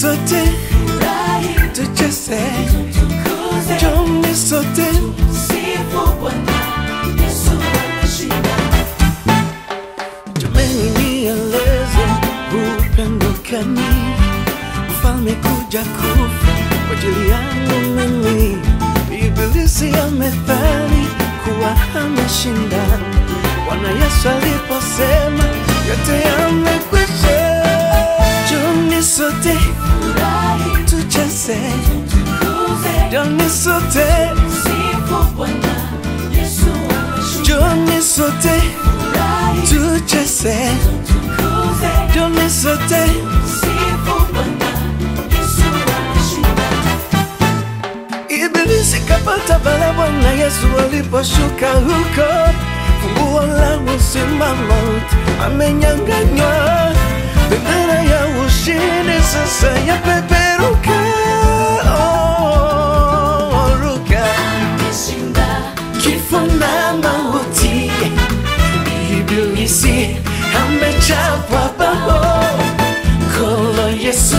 sote furahi, tucheze, tukuze, njoni sote sifu Bwana. Yesu ameshinda. Jameni, nieleze upendo gani mfalme kuja kufa kwa ajili yangu mimi. Ibilisi amedhani kuwa ameshinda. Bwana Yesu aliposema yote yamekwisha, njoni sote Furahi, tucheze, tukuze, njoni sote, sifu Bwana. Yesu ameshinda. njoni sote Furahi, tucheze, tukuze, njoni sote sifu Bwana. Yesu ameshinda. Ibilisi kapata bala Bwana Yesu aliposhuka huko, funguo la uzima mauti amenyang'anywa, bendera ya ushindi sasa yapeperuka. Oh, ruka Ameshinda. kifo na mauti, Ibilisi amechapwa bao, kolo Yesu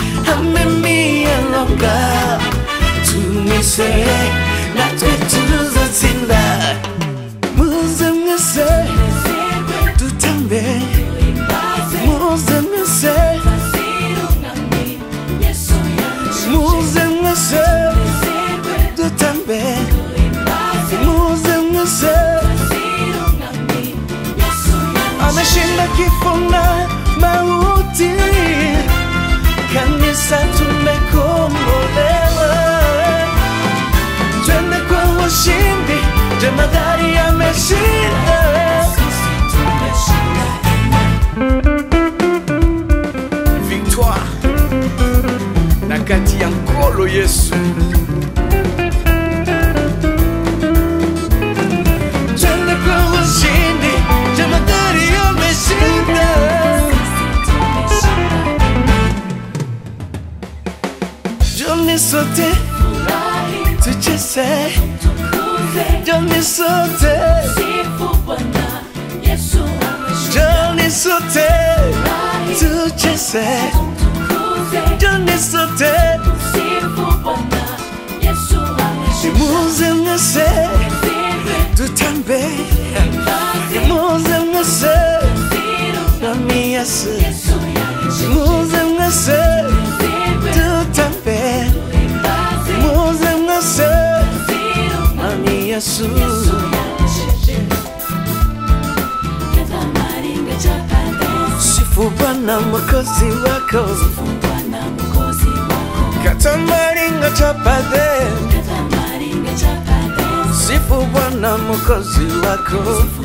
amemialonga, tumise natwe tuzatsinda, muze mwese Nezerwe, tutambe, tuimbaze, muze mwese, tazira umwami. Yesu yameshinda. muze mwese Nezerwe, tutambe, tuimbaze, muze mwese tazira umwami. Yesu yameshinda. ameshinda kifo na mauti, kanisa tumekombolewa, twende kwa ushindi, jemadari ameshinda. Sisi tumeshinda. Victoire na kati ya nkolo Yesu, twende kwa ushindi, jemadari ameshinda. Sisi tumeshinda. Joni sote Furahi, tucheze, tukuze, joni sote, sifu Bwana. Yesu ameshinda. joni sote, Furahi, tucheze, tukuze, joni sote, sifu Bwana. Yesu ameshinda. muze mwese Nezerwe, tutambe, tuimbaze, muze mwese tazira umwami. nami Yesu, Yesu yameshinda. muze mwese Nezerwe, tutambe, tuimbaze, muze mwese tazira umwami. nami Yesu. Yesu yameshinda. Kitamaringa cha Kadesh, Sifu Bwana mwokozi wako, Bwana mwokozi wako. katamaringa chapade. Kitamaringa cha Kadesh, Sifu Bwana mwokozi wako,